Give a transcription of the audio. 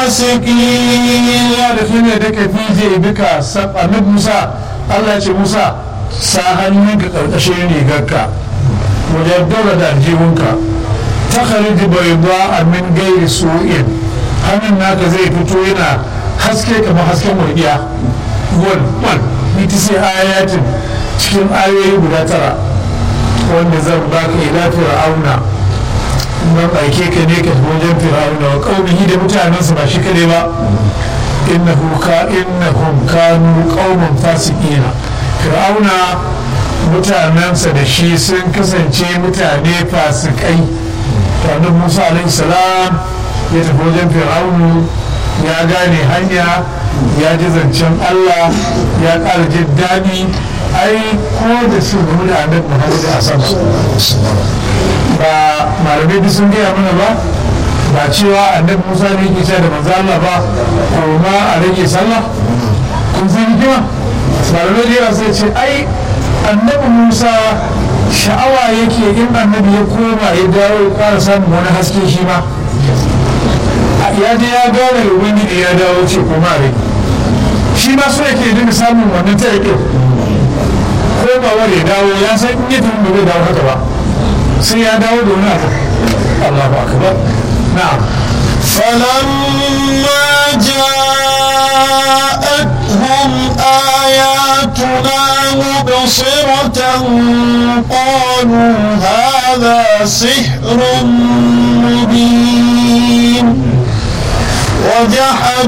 فاسقين ya da fi ne da ka fije bika annabi musa allah ya ce musa sa hannunka karkashin rigarka wajen daura da aljihunka ta khariji bai ba a min gairi su'in hannun naka zai fito yana haske kamar hasken walƙiya wal wal ita sai ayatin cikin ayoyi guda tara wanda zan baka ila fir'auna nan aike ka ne ka tafi wajen fir'auna wa qaumihi da mutanensa ba shi kade ba innahu ka innahum kanu qauman fasiqina fir'auna mutanensa da shi sun kasance mutane fasikai tare musa alaihi salam ya tafi wajen fir'aunu ya gane hanya ya ji zancen allah ya ƙara jin daɗi ai ko da su gamu da annabi muhammadu a sama ba malamai duk sun gaya mana ba ba cewa annabi musa ne yake cewa da manzo allah ba ko ma a rage sallah kun san hikima malamai da yawa sai ce ai annabi musa sha'awa yake in annabi ya koma ya dawo ya ƙara samun wani haske shi ma ya je ya gane da ubangiji ya dawo ce koma rai shi ma so yake dinga samun wannan ta yake komawar ya dawo ya san in ya tafi ba zai dawo haka ba sai ya dawo da wani abu Allahu akbar na'am فلما جاءتهم آياتنا مبصرة قالوا هذا سحر مبين وجحدوا